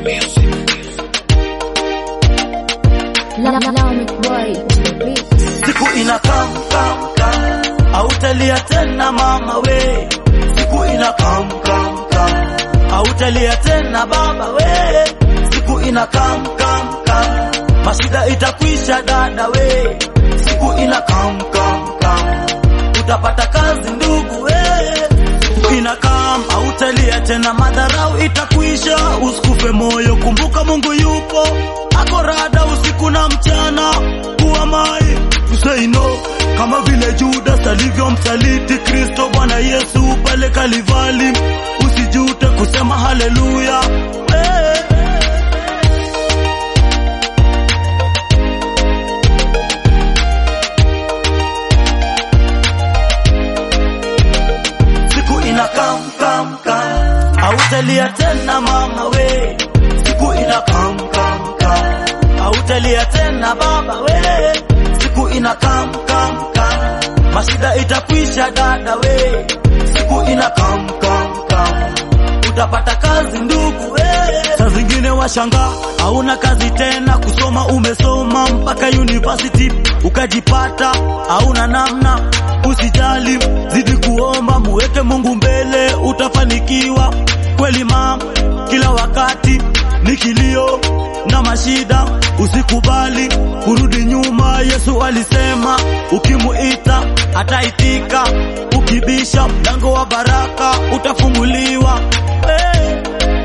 Siku ina kam kam kam, hautalia tena mama we. Siku ina kam kam kam, hautalia tena baba we. Siku ina kam kam kam, mashida itakwisha dada we. Siku ina kam kam kam, utapata kazi ndugu we. Siku ina kam, hautalia tena madharau itakwisha. Usikufe moyo, kumbuka Mungu yupo ako rada usiku na mchana. Kuwa mai say no, kama vile Judas alivyomsaliti Kristo Bwana Yesu pale Kalivali. Usijute kusema haleluya. Hey. Siku ina kam kam kam, hautalia tena mama we. Siku ina kam kam kam, hautalia tena baba we. Siku ina kam kam kam, mashida itakwisha dada we. Siku ina kam kam kam, utapata kazi ndugu we. Saa zingine washanga hauna kazi tena, kusoma umesoma mpaka university ukajipata hauna namna. Usijali, zidi kuomba, muweke Mungu mbele, utafanikiwa kweli mama. Kila wakati ni kilio na mashida, usikubali kurudi nyuma. Yesu alisema ukimuita ataitika, ukibisha mlango wa baraka utafunguliwa. Hey.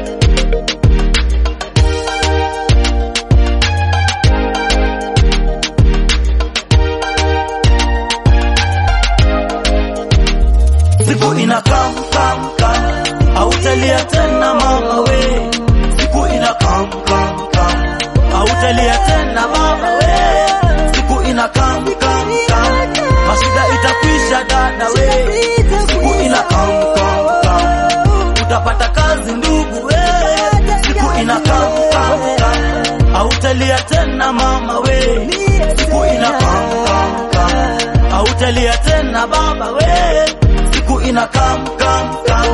Siku ina kam kam kam, hautalia tena mama we. Siku ina kam kam kam, hautalia tena baba we. Siku ina kam kam kam, mashida itakwisha dada we. Siku ina kam kam kam, utapata kazi ndugu we. Siku ina kam kam kam, hautalia tena mama we. Siku ina kam kam kam, hautalia tena baba we. Siku ina kam kam kam,